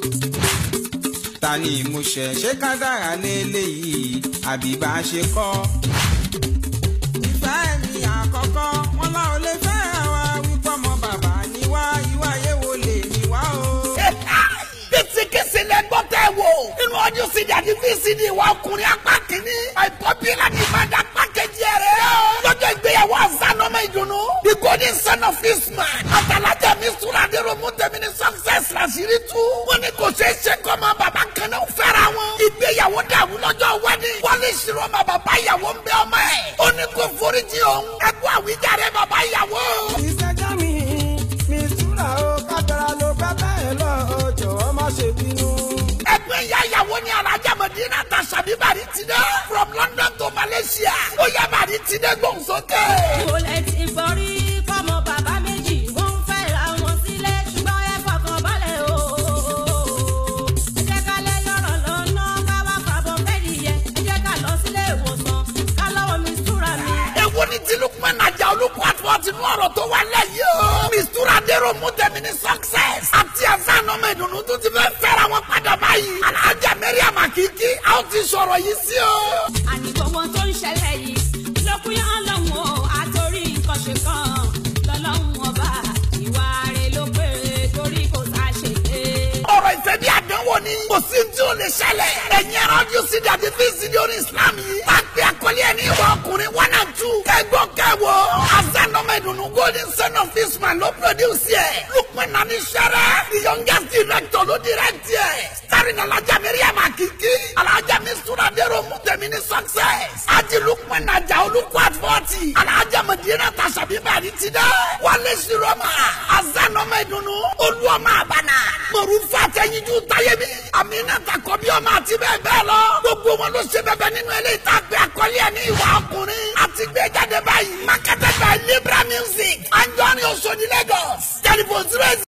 ta ni ìmúṣẹ ṣé kádàrá léléyìí àbí bá a ṣe kọ́. ìfẹ́ mi àkọ́kọ́ wọn lá ò lè fẹ́ wa wípé ọmọ bàbá ni wá ìwà ayé wo lè ní wá o. kìsìkìsì lẹ gbọ́ tẹ́ wò nínú ọdún sídìí àti fíìsìdì ìwà ọkùnrin apá kìíní àìpọ́bílà ní ìbàdàn apá kejì rẹ̀ lọ́jọ́ ìgbéyàwó àzánọ́mọ ìdùnnú the golden son of isman àtàlájà mi sùúrà dèrò mú tẹ̀mí ní success làṣírí tú wọ́n ní kò ṣeé ṣe kọ́ ọmọ bàbá kan náà fẹ́ra wọn ìgbéyàwó dàrú lọ́jọ́ wedding wọ́n lè ṣírò ọmọ bàbá ìyàwó ń bẹ ọmọ ẹ̀ ó ní kó foríjì òun ẹ̀kú àwíjàre bàbá ìyàwó. ìṣẹ́jọ́ mi mi túra o kábẹ́rà ló pẹ́ bẹ́ẹ̀ lọ jọ̀wọ́ má ṣe bínú. ẹgbẹ́ ìyá ìyàwó ni alájà mọ̀dínà ta sàbí bàrí ti dẹ́ from London to Malaysia ó yá bàrí ti dẹ́ gbóhùnsókè. Mo lè ti gbọ́ rí kọ́mọ bàbá méjì wọ́n ń fẹ́ ra wọn sílé ṣùgbọ́n ẹ fọkàn balẹ̀ o. Ẹ jẹ́ ká lẹ́ lọ́rọ̀ lọ́nà ká wá fàbọ̀ fẹ́ẹ̀lì yẹ. Ẹ jẹ́ ká lọ sílé ìwòsàn ká lọ́wọ́ mi súra mi. èwo ni tí Lukman Naja olùkọ́ àtúwọ́ ti mú ọ̀rọ̀ tó wà lẹ́yìn o. mistura dèrò mú tẹ̀mí ní success. àti ẹ̀sán ọmọ ìdùnnú tó ti fẹ́ fẹ́ra wọn padà báyìí. alájà Mariam Akiki a ó ti sọ̀rọ̀ yìí sí o. Àní gbogbo tó ń ṣẹlẹ̀ yìí lókùnyán ọlọ́run o àtòrí nǹkan ṣe kan lọ́lọ́run ọba ìwà rẹ̀ ló pé torí kò sá ṣe é. ọ̀rọ̀ ìfẹ́ bí àdánwò ni. kò sí tí ó lè ṣẹlẹ̀. ẹ̀yin ẹ̀rọ ọdún sí dàbí fíìsìdì orí Islam yìí. bá a pè àkọlé ẹni ìwà ọkùnrin one and two. kẹgbọ́ kẹwò. azanọmọ ìdùnnú golden son of Isman ló produce ẹ̀. Lukman Nani Sẹ́rẹ́ the youngest director ló direct ẹ̀. starring Alhaja Mariam Akiki. Alhaja Mistura Dero Mutemi ní success. Aji Lukman Naja olùkọ́ at forty. Alhaja Madina Tasabi Bari ti dẹ́. Wálé Siroma. azanọmọ ìdùnnú. olúọmọ àbànà. Mọ̀rúfà Tẹ́yinjú Táyémi. Amina Takọ́bí ọmọ àti bẹ́ẹ̀ bẹ́ẹ̀ lọ. Gbogbo wọn ló ṣe bẹbẹ nínú ilé ìtàgbé àkọlé ẹ̀ ní ìwà ọkùnrin. Àti gbé jáde báyìí. Marketed by Libra Music. Anjọ́ni Oṣodi Lagos. Telephone zero